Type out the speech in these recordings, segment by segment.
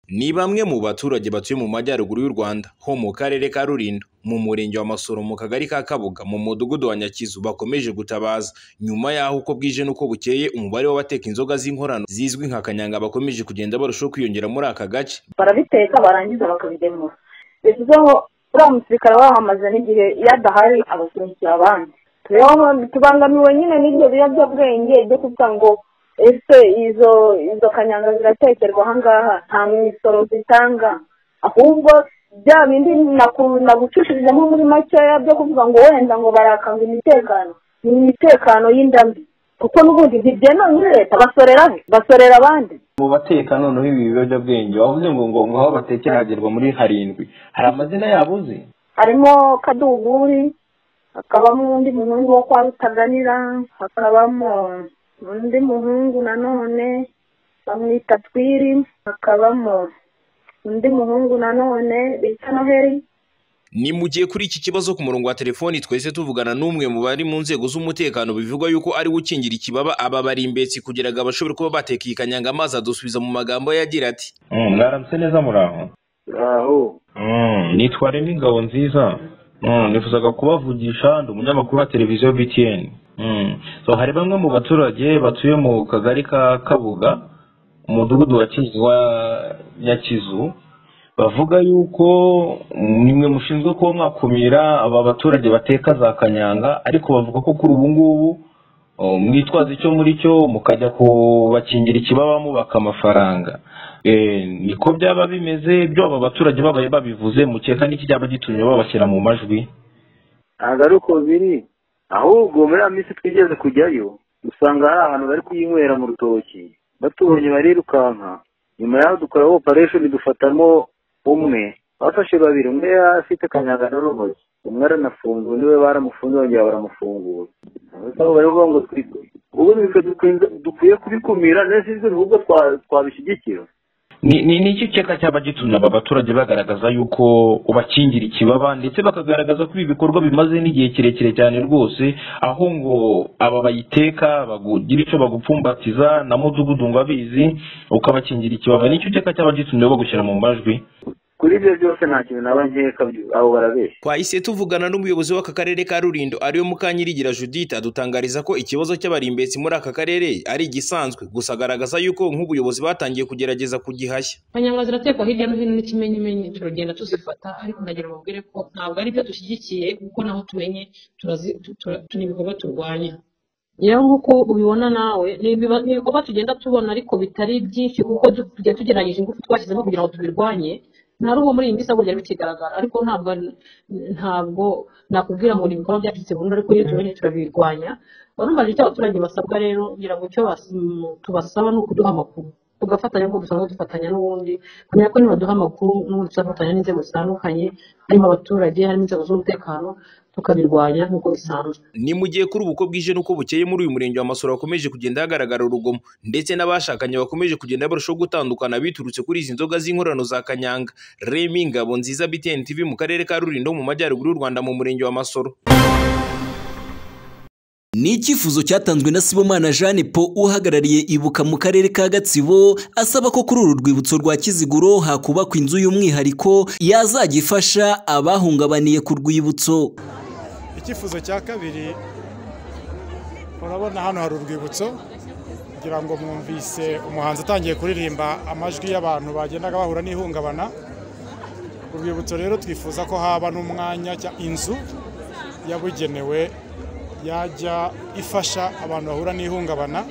Ni bamwe mu baturage batuye mu majyaruguru y'u Rwanda ho mu karere ka Rulindo mu murenge wa Masoro mu kagari ka Kabuga mu mudugudu wa Nyakizu bakomeje gutabaza nyuma y'aho uko bwije n'uko bukeye umubare w'abateka inzoga z'inkorano zizwi nka kanyanga bakomeje kugenda barushaho kwiyongera muri aka gace barabiteka barangiza bakabigemura bivuzeho uriya musirikare wahamaze n'igihe iyo adahari abasunikira abandi rero tubangamiwe nyine n'ibyo biyobyabwenge byo kuvuga ngo ese izo izo kanyanga ziratekerwa ahangaha nta misoro zitanga ahubwo bya bindi nagucushirijemo muri makeya byo kuvuga ngo wenda ngo barakanga imitekano ni imitekano y'indambi kuko n'ubundi ntibyemewe muri leta basorera he basorera abandi mu bateka noneho ibi biyobyabwenge wavuze ngo ngo ngo aho batekera hagerwa muri harindwi hari amazina yabo uzi harimo kaduguri hakabamo undi muhungu wo kwa rutaganira hakabamo undi muhungu nanone bamwita twiri hakabamo undi muhungu nanone bita noheri ni mu gihe kuri iki kibazo ku murongo wa telefoni twese tuvugana n'umwe mu bari mu nzego z'umutekano bivugwa yuko ari we ukingira ikibaba aba barimbetsi kugira ngo abashobore kuba bateka iyi kanyanga amazi adusubiza mu magambo ye agira ati mwaramutse neza muri aho aho nitwa remy ngabo nziza nifuzaga kubavugisha ndi umunyamakuru wa televiziyo btn hari bamwe mu baturage batuye mu kagari ka kabuga umudugudu wa nyakizu bavuga yuko nimwe mushinzwe kuba mwakumira aba baturage bateka za kanyanga ariko bavuga ko kuri ubu ngubu mwitwaza icyo muri cyo mukajya kubakingira ikibaba mubaka amafaranga niko byaba bimeze byo aba baturage babaye babivuze mukeka n'iki cyaba gitumye babashyira mu majwi ntabwo ari uko biri ahubwo muri iyo minsi twigeze kujyayo usanga hari ahantu bari kuyinywera mu rutoki batubonye barirukanka nyuma yaho dukora operesheni dufatamo umwe bafashe babiri umwe afite akanyaga n'urumogi umwe aranafunzwe undi we baramufunze bongera baramufungura aho bari kuvuga ngo ubu dukwiye kubikumira neza ibyo bihugu twabishyigikira ni iki cyeka cyaba gitumye aba baturage bagaragaza yuko ubakingira ikibaba ndetse bakagaragaza ko ibi bikorwa bimaze n'igihe kirekire cyane rwose aho ngo aba bayiteka bagira icyo bagupfumbatiza na mudugudu ngo abizi ukabakingira ikibaba ni icyo cyeka cyaba gitumye bagushyira mu majwi kuri ibyo byose nta kintu naba nkeka abo barabeshya twahise tuvugana n'umuyobozi w'aka karere ka rulindo ariwe mukanyirigira judith adutangariza ko ikibazo cy'abarimbetsi muri aka karere ari igisanzwe gusa agaragaza yuko nk'ubuyobozi batangiye kugerageza kugihashya kanyanga ziratekwa hirya no hino n'ikimenyimenyi turagenda tuzifata ariko ndagira babwire ko ntabwo ari byo dushyigikiye kuko naho tumenye turi ibikorwa turwanya rero nk'uko ubibona nawe ni ibikorwa tugenda tubona ariko bitari byinshi kuko tujya tugerageza ingufu twashyizemo kugira ngo tubirwanye nta rugo muri iyi minsi ahubwo byari bikigaragara ariko ntabwo ntabwo nakubwira ngo ni ibikorwa byaturutse burundu ariko iyo tubonye turabirwanya urumva icyo abaturage basabwa rero kugira ngo icyo tubasaba ni ukuduha amakuru tugafatanya nk'uko dusanzwe dufatanya n'ubundi kumenya ko nibaduha amakuru n'ubundi tuzafatanya n'inzego zitandukanye harimo abaturage harimo inzego z'umutekano tukabirwanya nk'uko bisanzwe ni mu gihe kuri uko bwije n'uko bukeye muri uyu murenge wa masoro hakomeje kugenda hagaragara urugomo ndetse n'abashakanye bakomeje kugenda barushaho gutandukana biturutse kuri izi nzoga z'inkorano za kanyanga remi ngabo nziza btn tv mu karere ka rulindo mu majyaruguru y'u rwanda mu murenge wa masoro ni icyifuzo cyatanzwe na sibomana jeanne paul uhagarariye ibuka mu karere ka gatsibo asaba ko kuri uru rwibutso rwa kiziguro hakubakwa inzu y'umwihariko yazajya ifasha abahungabaniye ku rwibutso icyifuzo cya kabiri urabona hano hari urwibutso kugira ngo mwumvise umuhanzi utangiye kuririmba amajwi y'abantu bagendaga bahura n'ihungabana urwibutso rero twifuza ko haba n'umwanya inzu yabugenewe yajya ifasha abantu bahura n'ihungabana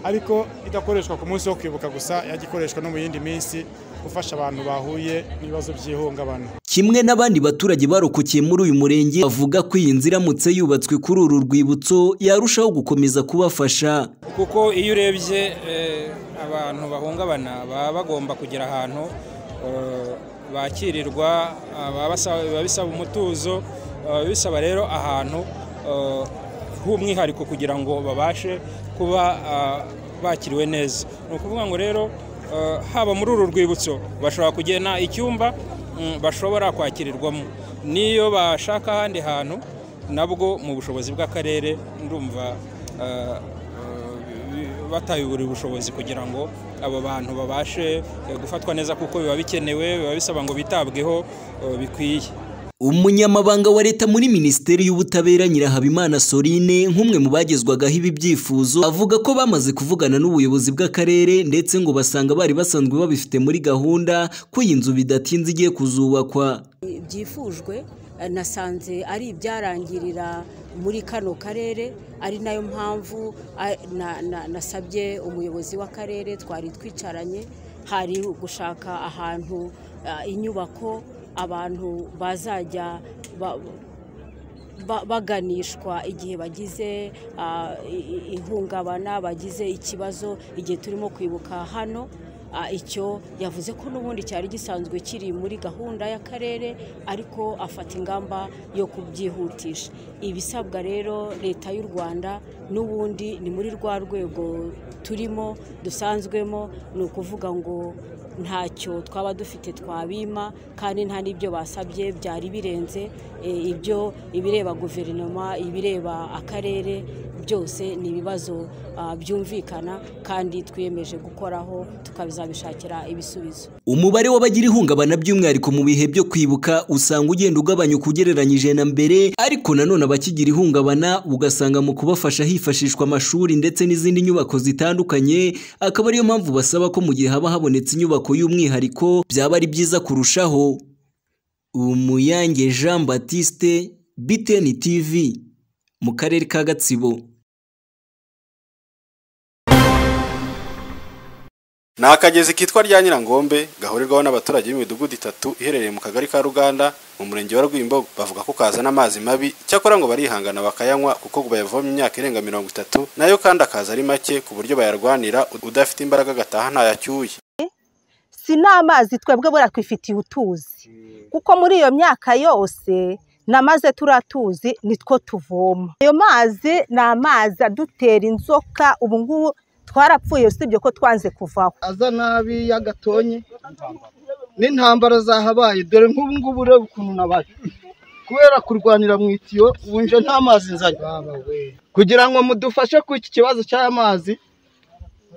ariko idakoreshwa ku munsi wo kwibuka gusa yajya ikoreshwa no mu yindi minsi gufasha abantu bahuye n'ibibazo by'ihungabana kimwe n'abandi baturage barokokiye muri uyu murenge bavuga ko iyi nzu iramutse yubatswe kuri uru rwibutso yarushaho gukomeza kubafasha kuko iyo urebye abantu bahungabana baba bagomba kugira ahantu bakirirwa biba bisaba umutuzo bisaba rero ahantu h'umwihariko kugira ngo babashe kuba bakiriwe neza ni ukuvuga ngo rero haba muri uru rwibutso bashobora kugena icyumba bashobora kwakirirwamo n'iyo bashaka ahandi hantu nabwo mu bushobozi bw'akarere ndumva batabiburiye ubushobozi kugira ngo aba bantu babashe eh, gufatwa neza kuko biba bikenewe biba bisaba ngo bitabweho eh, bikwiye umunyamabanga wa leta muri minisiteri y'ubutabera nyirahabimana sorine nk'umwe mu bagezwagaho ibi byifuzo avuga ko bamaze kuvugana n'ubuyobozi bw'akarere ndetse ngo basanga bari basanzwe babifite muri gahunda ko iyi nzu bidatinze igiye kuzubakwa byifujwe eh, nasanze ari ibyarangirira muri kano karere ari nayo mpamvu ah, na- na- nasabye umuyobozi w'akarere twari twicaranye hari gushaka ahantu ah, inyubako abantu bazajya ba- ba- baganishwa igihe bagize ah, i- i- ihungabana bagize ikibazo igihe turimo kwibuka hano Ah, icyo yavuze ko n'ubundi cyari gisanzwe kiri muri gahunda y'akarere ariko afata ingamba yo kubyihutisha ibisabwa rero leta y'u rwanda n'ubundi ni muri rwa rwego turimo dusanzwemo ni ukuvuga ngo ntacyo twaba dufite twabima kandi nta n'ibyo basabye byari birenze eh, ibyo ibireba guverinoma ibireba akarere byose ni ibibazo ah, byumvikana kandi twiyemeje gukoraho tukabizabishakira ibisubizo umubare w'abagira ihungabana by'umwihariko mu bihe byo kwibuka usanga ugenda ugabanyuka ugereranyije na mbere ariko nanone abakigira ihungabana ugasanga mu kubafasha hifashishwa amashuri ndetse n'izindi nyubako zitandukanye akaba ariyo mpamvu basaba ko mu gihe haba habonetse inyubako y'umwihariko byaba ari byiza kurushaho umuyange jean batiste btn tv mu karere ka gatsibo ni akagezi kitwa rya nyirangombe gahurirwaho n'abaturage b'imidugudu itatu iherereye mu kagari ka ruganda mu murenge wa rwimbogo bavuga ko kazana amazi mabi cyakora ngo barihangana bakayanywa kuko bayavoma imyaka irenga mirongo itatu nayo kandi akaza ari make ku buryo bayarwanira udafite imbaraga agataha ntayacyuye si n'amazi twebwe buriya twifitiye utuzi kuko muri iyo myaka yose namaze turiya tuzi nitwo tuvoma ayo mazi ni amazi adutera inzoka ubu ngubu twarapfuye usibye ko twanze kuvaho aza nabi y'agatonye n'intambara zahabaye dore nk'ubu ngubu ureba ukuntu nabaye kubera kurwanira mu itiyo ubu nje nta mazi nzanye kugira ngo mudufashe ku iki kibazo cy'amazi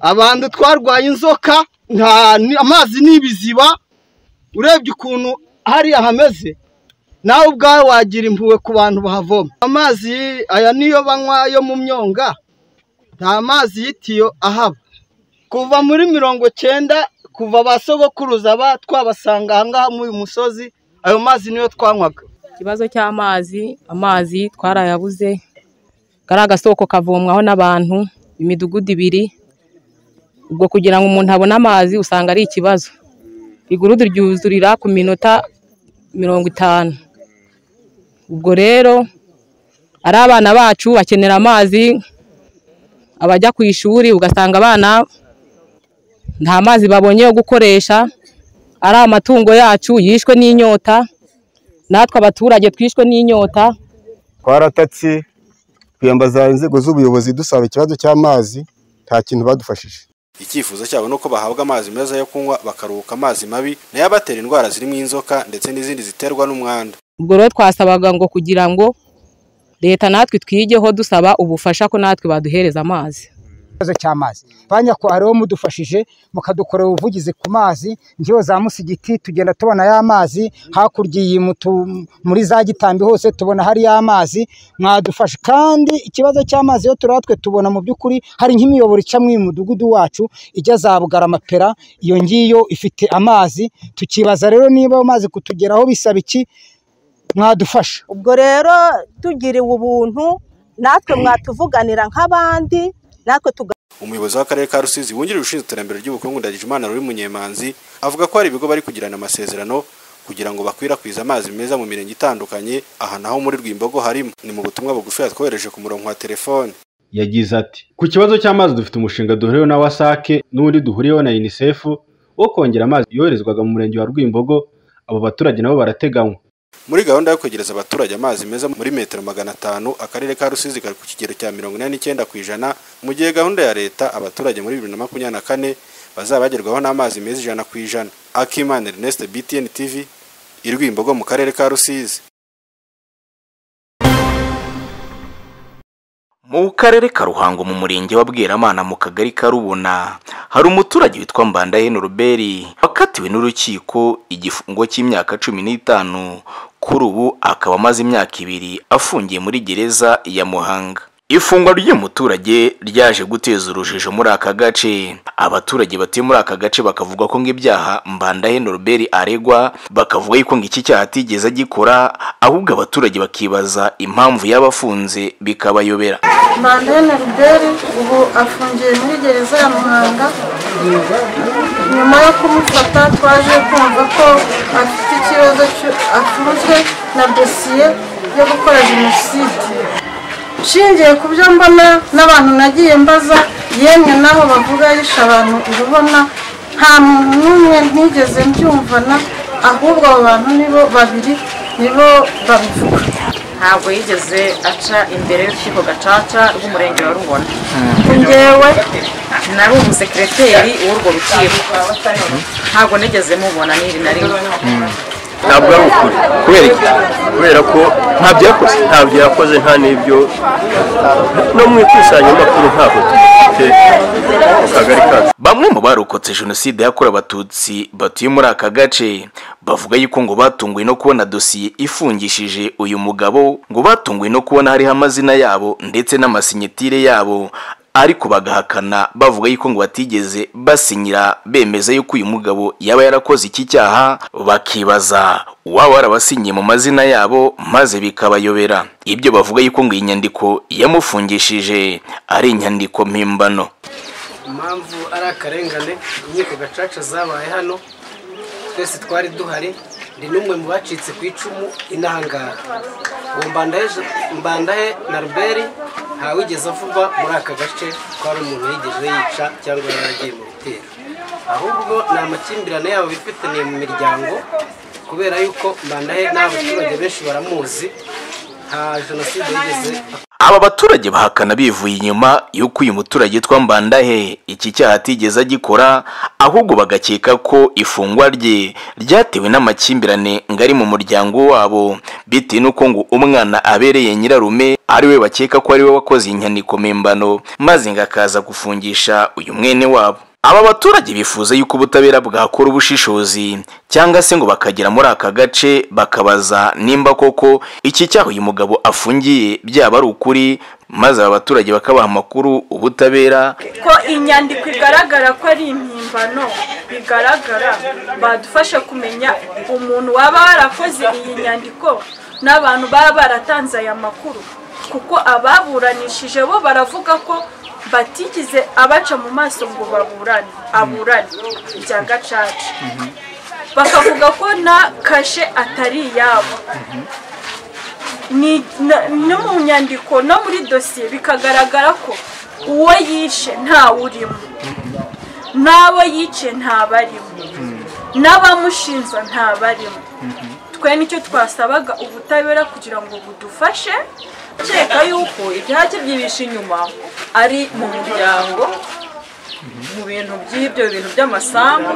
abantu twarwaye inzoka nta ni- amazi ni ibiziba urebye ukuntu hariya hameze nawe ubwawe wagira impuhwe ku bantu bahavoma amazi aya niyo banywa yo mu myonga nta mazi y'itiyo ahaba kuva muri mirongo cyenda kuva ba sogokuruza ba twabasanga ahangaha muri uyu musozi ayo mazi niyo twanywaga ikibazo cy'amazi amazi twarayabuze kari agasoko kavomwaho n'abantu imidugudu ibiri ubwo kugira ngo umuntu abone amazi usanga ari ikibazo igurudu ryuzurira ku minota mirongo itanu ubwo rero ari abana bacu bakenera amazi abajya ku ishuri ugasanga abana nta mazi babonye yo gukoresha ari amatungo yacu yishwe n'inyota natwe abaturage twishwe n'inyota twaratatse twiyambaza inzego z'ubuyobozi dusaba ikibazo cy'amazi nta kintu badufashije icyifuzo cyabo ni uko bahabwa amazi meza yo kunywa bakaruhuka amazi mabi nayo abatera indwara zirimo inzoka ndetse n'izindi ziterwa n'umwanda ubwo rero twasabaga ngo kugira ngo leta natwe twigeho dusaba ubufasha ko natwe baduhereza amazi ikibazo cy'amazi ba nyakubahwa mudufashije mukadukorera ubuvugizi ku mazi njyewe za musigiti tugenda tubona ya mazi hakurya iyi mutu- muri za gitambi hose tubona hari ya mazi mwadufasha kandi ikibazo cy'amazi yo turatwe tubona mu by'ukuri hari nk'imiyoboro ica mu mudugudu wacu ijya za bugarama pera iyo ngiyo ifite amazi tukibaza rero niba ayo mazi kutugeraho bisaba iki mwadufasha ubwo rero tugiriwe ubuntu natwe mwatuvuganira nk'abandi natwe tuga umuyobozi w'akarere ka rusizi wungirije ushinzwe iterambere ry'ubukungu ndagijimana ruri munyemanzi avuga ko hari ibigo bari kugirana amasezerano kugira ngo bakwirakwize amazi meza mu mirenge itandukanye aha naho muri rwimbogo harimo ni mu butumwa bugufi yatwohereje ku murongo wa telefone yagize ati ku kibazo cy'amazi dufite umushinga duhuriyeho na wasake n'undi duhuriyeho na unicef wo kongera amazi yoherezwaga mu murenge wa rwimbogo abo baturage nabo barateganywa muri gahunda yo kwegereza abaturage amazi meza muri metero magana atanu akarere ka rusizi kari ku kigero cya mirongo inani n'icyenda ku ijana mu gihe gahunda ya leta abaturage muri bibiri na makumyabiri na kane bazaba bagerwaho n'amazi meza ijana ku ijana akimana ernest btn tv i rwimbogo mu karere ka rusizi mu karere ka ruhango mu murenge wa bweramana mu kagari ka rubona hari umuturage witwa mbandahene ruberi wakatiwe n'urukiko igifungo cy'imyaka cumi n'itanu kuri ubu akaba amaze imyaka ibiri afungiye muri gereza ya muhanga ifungwa ry'uyu muturage ryaje guteza urujijo muri aka gace abaturage batuye muri aka gace bakavuga ko ng'ibyaha mbandahene norbert aregwa bakavuga yuko ng'iki cyaha atigeze agikora ahubwo abaturage bakibaza impamvu y'abafunze bikabayobera Mandene Ruberi ubu afungiye muri gereza ya Muhanga nyuma yo kumufata twaje kumva ko afite ikibazo cy'u- afunzwe na dosiye yo gukora jenoside nshingiye ku byo mbona n'abantu nagiye mbaza yemwe naho bavuga yishe abantu urubona nta muntu n'umwe ntigeze mbyumvana ahubwo abo bantu nibo babiri nibo babivuga ntabwo yigeze aca imbere y'urukiko gacaca rw'umurenge wa rubona njyewe nari umusekireteri w'urwo rukiko ntabwo nigeze mubona n'iri na rimwe ntabwo ari ukuri kubera iki kubera ko ntabyo yakoze ntabyo yakoze nta n'ibyo no mu ikusanyamakuru ntabwo dufite mu kagari kacu bamwe mu barokotse jenoside yakorewe abatutsi batuye muri aka gace bavuga yuko ngo batunguwe no kubona dosiye ifungishije uyu mugabo ngo batunguwe no kubona hariho amazina yabo ndetse n'amasinyitire yabo ariko bagahakana bavuga yuko ngo batigeze basinyira bemeza yuko uyu mugabo yaba yarakoze iki cyaha bakibaza uwaba warabasinyiye mu mazina yabo maze bikabayobera ibyo bavuga yuko ngo iyi nyandiko yamufungishije ari inyandiko mpimbano impamvu ari akarengane inkiko gacaca zabaye hano twese twari duhari ndi n'umwe mu bacitse ku icumu inahangaha uwo mbandahe mbandahe na ruberi ntawigeze avuga muri aka gace ko hari umuntu yigeze yica cyangwa yaragiye mu bitero ahubwo ni amakimbirane yabo bifitaniye mu miryango kubera yuko mbandahe n'abaturage benshi baramuzi nta jenoside yigeze Aba baturage bahakana bivuye inyuma y'uko uyu muturage yitwa Mbandahe iki cyaha atigeze agikora ahubwo bagakeka ko ifungwa rye ryatewe n'amakimbirane ngari mu muryango wabo bitewe n'uko ngo umwana abereye nyirarume ari we bakeka ko ari we wakoze iyi nyandiko mpimbano maze ngo akaza gufungisha uyu mwene wabo aba baturage bifuza yuko ubutabera bwakora ubushishozi cyangwa se ngo bakagera muri aka gace bakabaza nimba koko iki cyaha uyu mugabo afungiye byaba ari ukuri maze aba baturage bakabaha amakuru ubutabera ko inyandiko igaragara ko ari impimbano bigaragara badufasha kumenya umuntu waba warakoze iyi nyandiko n'abantu baba baratanze aya makuru kuko ababuranishije bo baravuga ko batigize abaca mu maso ngo baburane aburane bya gacaca bakavuga ko na kashe atari iyabo ni na- no mu nyandiko no muri dosiye bikagaragara ko uwo yishe ntawurimo n'abo yice ntabarimo n'abamushinja ntabarimo twe nicyo twasabaga ubutabera kugira ngo budufashe kereka yuko ibyaha bye byibisha inyuma ari mu muryango mu bintu by'ibyo bintu by'amasambu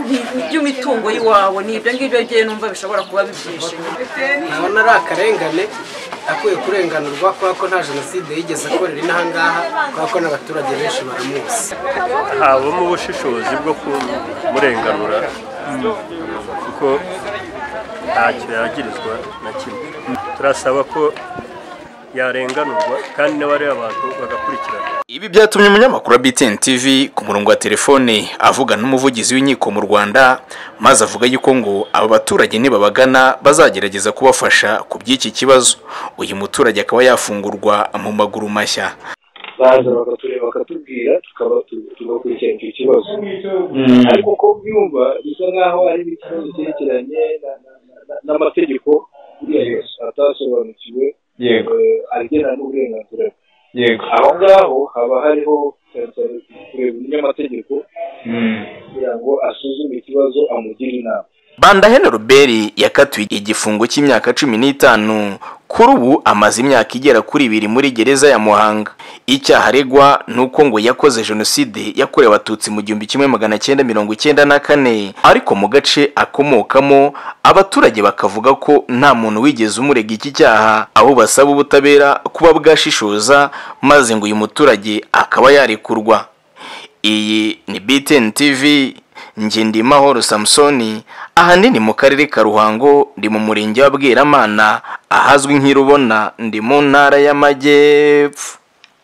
ni- ni by'imitungo y'iwabo ni ibyo ngibyo njyewe numva bishobora kuba bibyihishe inyuma nabona ari akarengane akwiye kurenganurwa kubera ko nta jenoside yigeze akorera inahangaha kubera ko n'abaturage benshi baramuzi habamo ubushishozi bwo kumurenganura kuko ntacyo yagirizwa na kimwe turasaba ko yarenganurwa kandi n'abariya abantu bagakurikirana ibi byatumye umunyamakuru wa BTN TV ku murongo wa telefone avugana n'umuvugizi w'inkiko mu Rwanda maze avuga yuko ngo aba baturage nibabagana bazagerageza kubafasha ku by'iki kibazo uyu muturage akaba yafungurwa mu maguru mashya baza bakatureba bakatubwira tukaba tu- tugakurikirana icyo kibazo Mm. ariko ko byumva bisa nk'aho ari ikibazo cyerekeranye na- na- na- n'amategeko buriya yose atasobanukiwe Yego. eh, agena n'uburenganzira bwe yego aho ngaho haba hariho cyane cyane kureba umunyamategeko kugira ngo asuzume ikibazo amugire inama Bandahene Robert yakatiwe igifungo cy'imyaka cumi n'itanu kuri ubu amaze imyaka igera kuri ibiri muri gereza ya Muhanga icyaha aregwa ni uko ngo yakoze jenoside yakorewe abatutsi mu gihumbi kimwe magana cyenda mirongo icyenda na kane ariko mu gace akomokamo abaturage bakavuga ko nta muntu wigeze umurega iki cyaha aho basaba ubutabera kuba bwashishoza maze ngo uyu muturage akaba yarekurwa iyi ni BTN TV njye ndimahoro samusoni ahanini mu karere ka ruhango ndi mu murenge wa bweramana ahazwi nk'irubona ndi mu ntara y'amajyepfo